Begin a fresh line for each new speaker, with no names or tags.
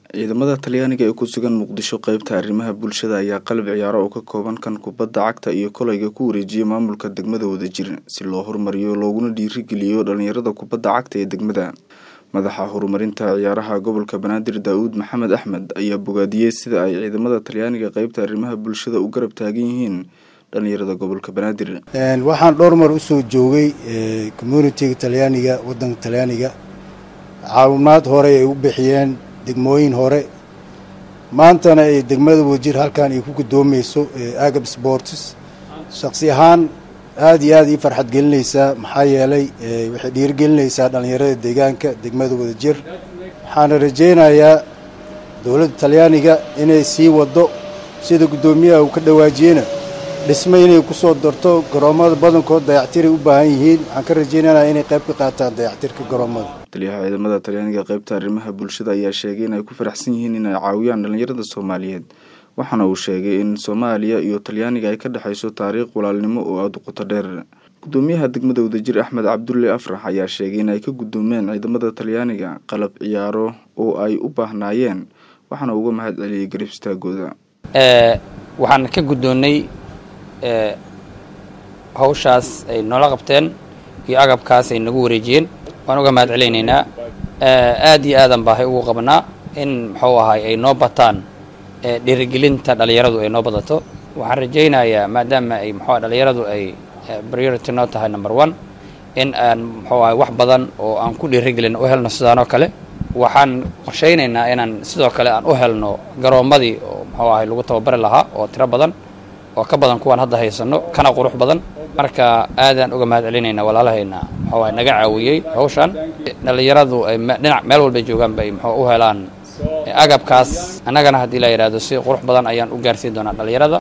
ciidamada talyaaniga ee ku sugan muqdisho qeybta arrimaha bulshada ayaa qalab ciyaaro oo ka kooban kan kubadda cagta iyo kolayga ku wareejiyay maamulka degmada wadajir si loo horumariyo looguna dhiirigeliyo dhalinyarada kubadda cagta ee degmada madaxa horumarinta ciyaaraha gobolka banaadir daa-uud maxamed axmed ayaa bogaadiyey sida ay ciidamada talyaaniga qeybta arrimaha bulshada u garab taagan yihiin dhalinyarada gobolka banaadir
waxaan dhowr mar usoo joogay communitiga talyaaniga wadanka talyaaniga caawimaad hore ay u bixiyeen degmooyin hore maantana ay degmada wajir halkan ay ku gudoomeyso agab sports shaqsi ahaan aada iyo aada ii farxad gelinaysaa maxaa yeelay waxay dhiirigelinaysaa dhalinyarada deegaanka degmada wadajir waxaana rajeynayaa dowladda talyaaniga inay sii wado sida guddoomiyaha uu ka dhawaajiyena dhisme inay kusoo darto garoomada badankood dayactiray u baahan yihiin waxaan ka rajeynana inay qayb ka qaataan dayactirka garoomada
taliyaha ciidamada talyaaniga qeybta arrimaha bulshada ayaa sheegay in ay ku faraxsan yihiin inay caawiyaan dhalinyarada soomaaliyeed waxaana uu sheegay in soomaaliya iyo talyaaniga ay ka dhexayso taariikh walaalnimo oo aada u qoto dheer guddoomiyaha degmada wadajir axmed cabdulle afrax ayaa sheegay in ay ka guddoomeen ciidamada talyaaniga qalab ciyaaro oo ay u baahnaayeen waxaana uga mahad celiyey garib istaagooda
waxaan ka guddoonnay hawshaas ay noola qabteen iyo agabkaas ay nagu wareejiyeen waan uga mahad celaynaynaa aad iyo aadan baahay ugu qabnaa in muxuu ahay ay noo bataan dhiirigelinta dhalinyaradu ay noo badato waxaan rajaynayaa maadaama ay muxuu dhalinyaradu ay priority noo tahay number one in aan muxuu ahay wax badan oo aan ku dhiirigelin u helno sidaanoo kale waxaan qorshaynaynaa inaan sidoo kale aan u helno garoommadii oo muxuu ahay lagu tababari lahaa oo tiro badan oo ka badan kuwaan hadda haysano kana qurux badan marka aadaan uga mahad celinaynaa walaalahayna muxuu ahay naga caawiyey hawshan dhalinyaradu ay dhinac meel walbay joogaanba ay muxuu u helaan agabkaas annagana haddii la yidhahdo si qurux badan ayaan u gaarsiin doonaa dhalinyarada